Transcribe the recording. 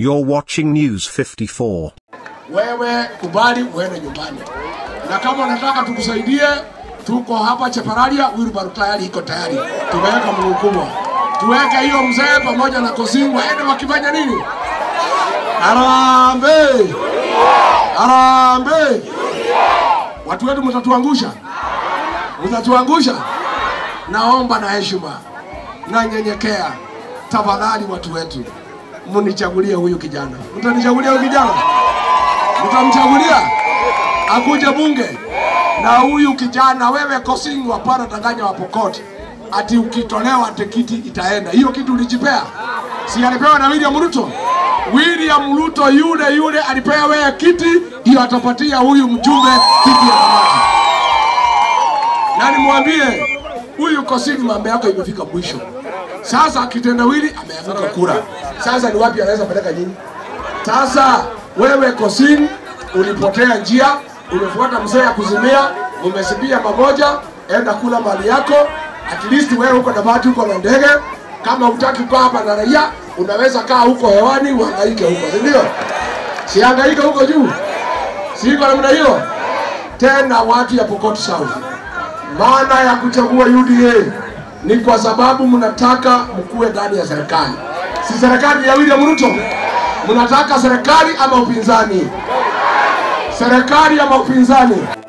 You're watching News 54. wewe kubali uende nyumbani, na kama unataka tukusaidie, tuko hapa Chepararia, wheelbarrow tayari iko tayari, tumeweka mguu kubwa, tuweke hiyo mzee pamoja na Kosingu waende wakifanya nini? Harambee, harambee! Watu wetu mtatuangusha, mtatuangusha. Naomba na heshima na nyenyekea, tafadhali watu wetu, munichagulie huyu kijana. Mtanichagulia huyu kijana? Mtamchagulia akuje bunge na huyu kijana. Wewe Kosingu, hapana danganya wa Pokot ati ukitolewa tikiti itaenda. Hiyo kitu ulijipea, si alipewa na William Ruto? William Ruto yule yule alipewa wewe kiti, hiyo atapatia huyu mjumbe kiti ya kamati. Na nimwambie huyu Kosingu, mambo yako imefika mwisho. Sasa kitendawili ameanguka kura. Sasa ni wapi anaweza peleka nyinyi? Sasa wewe Kosin ulipotea njia, umefuata mzee ya kuzimia, umesibia mamoja, enda kula mali yako. At least wewe uko na bahati, uko na ndege. Kama hutaki kukaa hapa na raia, unaweza kaa huko hewani uhangaike huko, si ndio? Sihangaike huko juu, si iko namna hiyo? Tena watu ya Pokot South, maana ya kuchagua UDA ni kwa sababu mnataka mkuwe ndani ya serikali, si serikali ya William Ruto. Mnataka serikali ama upinzani? Serikali ama upinzani?